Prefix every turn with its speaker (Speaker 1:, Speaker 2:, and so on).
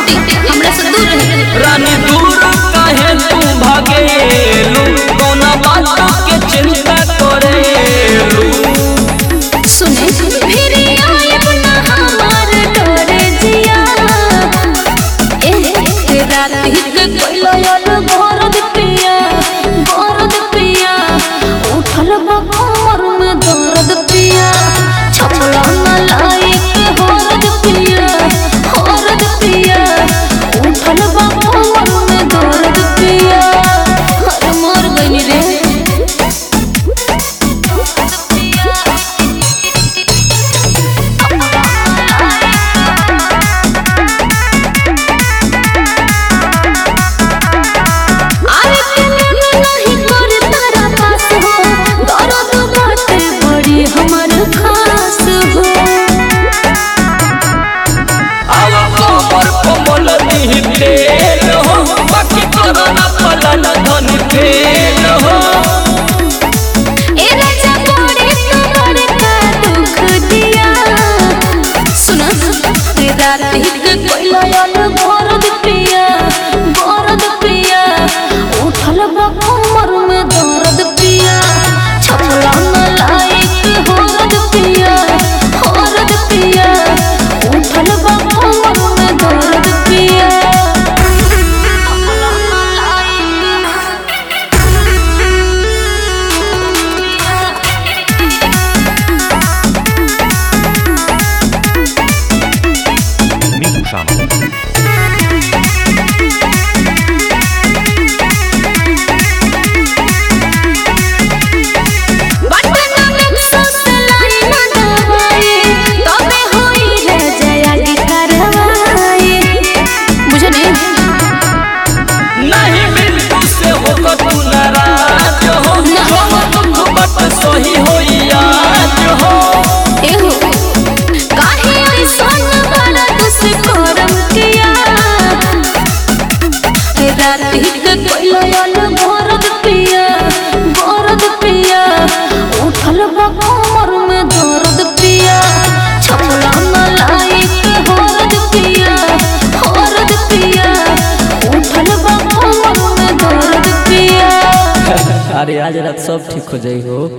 Speaker 1: हटी हमरा से दूर रहे
Speaker 2: रानी दूर काहे तू भागेलू कौना बात के चिंता करेलू
Speaker 1: सुने फिर आयब ना हमार डरे जिया ए रात के कोइलो यार भरद पिया भरद पिया उठल बा कमर में दर्द पिया छपला ना लायक हरद पिया हरद पिया उठल बा कमर में दर्द पिया अरे मर गइनी रे आरे तेरे नहीं कर तारा पास हो दर्द बाटे बड़ी हमर खास हो
Speaker 2: आवा कमर कोमल दी फेल हो बाकी करना पलन धन फेल हो
Speaker 1: ए राजा बड़े तोरे का दुख दिया सुना रात के कोइला यार भरद पिया भरद पिया उठल बा कमर में दर्द पिया छपला न लायक हरद पिया हरद पिया उठल बा कमर में दर्द पिया छपला न
Speaker 3: Miku Szama.
Speaker 1: बटना में ससलाई न दवाई तबे होई रे जया की करवाई मुझे नहीं
Speaker 2: नहीं बिल्कुल से हो तो तू नाराज हो जो दुख बट सही हो आज हो
Speaker 1: एहो काहे ऐसन बड़ा दुस करम किया रात के कोइलो याल भरद पिया भरद पिया उठल बा कमर में दर्द पिया छपला न लायक हरद पिया हरद पिया उठल बा कमर में दर्द पिया
Speaker 2: अरे आज रात सब ठीक हो जाई हो